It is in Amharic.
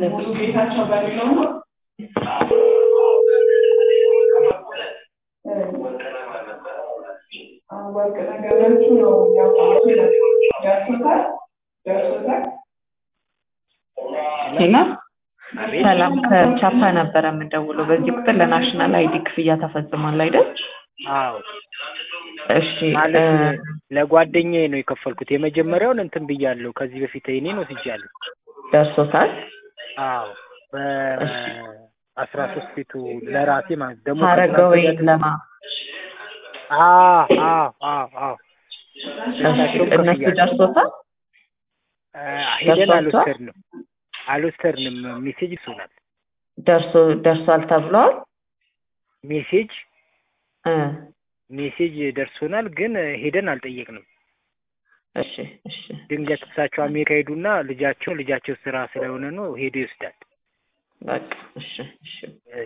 ሙሉ ጌታቸው በሚለው ነው። ወርቅ ነገሮቹ ነው ያውቁት ደርሶታል ደርሶታል። ሄሎ ሰላም ከቻፓ ነበረ የምደውለው። በዚህ ቁጥር ለናሽናል አይዲ ክፍያ ተፈጽሟል አይደል? አዎ እሺ ማለት እ፣ ለጓደኛዬ ነው የከፈልኩት። የመጀመሪያውን እንትን ብያለሁ። ከዚህ በፊት እኔን ወስጃለሁ። ደርሶታል። አዎ በአስራ ሶስት ፊቱ ለራሴ ማለት ደግሞ ሀረገወይ ለማ አዎ አዎ አዎ አዎ እሺ፣ እሳቸውም እነሱ ከፍያለሁ። ደርሶታል። አ፣ ሄደን ደርሷቸዋል? አልወሰድንም አልወሰድንም። ሜሴጅ ይሱናል ደርሶ ደርሷል ተብለዋል። ሜሴጅ እ፣ ሜሴጅ ደርሶናል፣ ግን ሄደን አልጠየቅንም። እሺ እሺ ድንገት እሳቸው አሜሪካ ሄዱና ልጃቸው ልጃቸው ስራ ስለሆነ ነው ሄዶ ይወስዳል። በቃ እሺ እሺ